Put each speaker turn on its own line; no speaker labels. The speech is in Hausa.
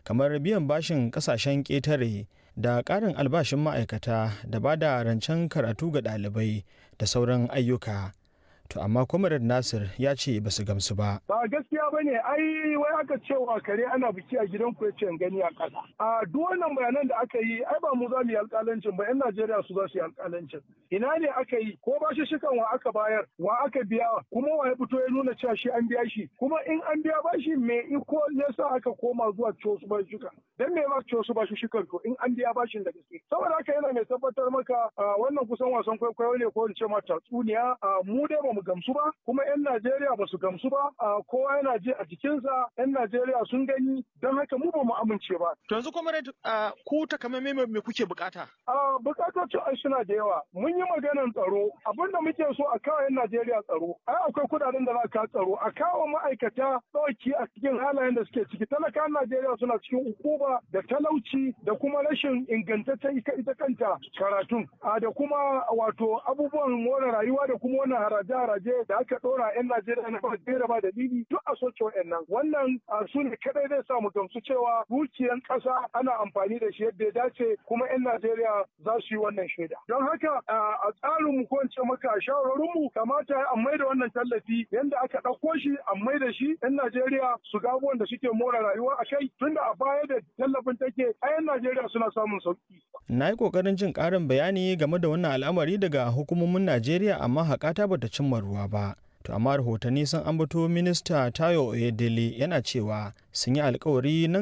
kamar biyan bashin kasashen ƙetare da ƙarin albashin ma'aikata da ba da rancen karatu ga ɗalibai da sauran ayyuka to amma comrade nasir ya ce ba su gamsu ba
ba gaskiya ba ne ai wai aka cewa kare ana biki a gidan ku yace gani a ƙasa a duk wannan bayanan da aka yi ai ba mu za mu yi alƙalancin ba yan najeriya su za su yi alƙalancin ina ne aka yi ko ba shi shikan wa aka bayar wa aka biya kuma wa ya fito ya nuna cewa shi an biya shi kuma in an biya ba shi me iko ne sa aka koma zuwa ciwo su ba shuka dan me ma ciwo su ba shi shikan to in an biya bashin da gaske saboda haka yana mai tabbatar maka wannan kusan wasan kwaikwayo ne ko in ce ma tatsuniya mu dai ba mu gamsu ba kuma 'yan Najeriya ba su gamsu ba kowa yana ji a jikinsa 'yan Najeriya sun gani don haka mu ba mu amince ba.
To yanzu kuma ku takamaimai me kuke bukata?
Bukatocin ai suna da yawa. Mun yi maganar tsaro abinda muke so a kawo 'yan Najeriya tsaro. Ai akwai kudaden da za ka tsaro a kawo ma'aikata ɗauki a cikin halayen da suke ciki. Talakan Najeriya suna cikin ukuba da talauci da kuma rashin ingantaccen ita kanta karatun. Da kuma wato abubuwan more rayuwa da kuma wannan haraje-haraje da aka ɗora 'yan Najeriya na ba da ba dalili duk a soke wa'annan. Wannan su ne kadai zai sa mu gamsu cewa dukiyan ƙasa ana amfani da shi yadda ya dace kuma 'yan Najeriya za su yi wannan shaida. Don haka a tsarin mu ko in ce maka shawarorin mu kamata a mai da wannan tallafi yanda aka ɗauko shi a mai da shi 'yan Najeriya su ga abubuwan da suke more rayuwa a kai tunda a baya da tallafin take a 'yan Najeriya suna samun sauki.
Na yi ƙoƙarin jin ƙarin bayani game da wannan al'amari daga hukumomin Najeriya amma haƙata bata cimma ruwa ba. To amma rahotanni sun ambato minista Tayo Oyedele yana cewa sun yi alkawari nan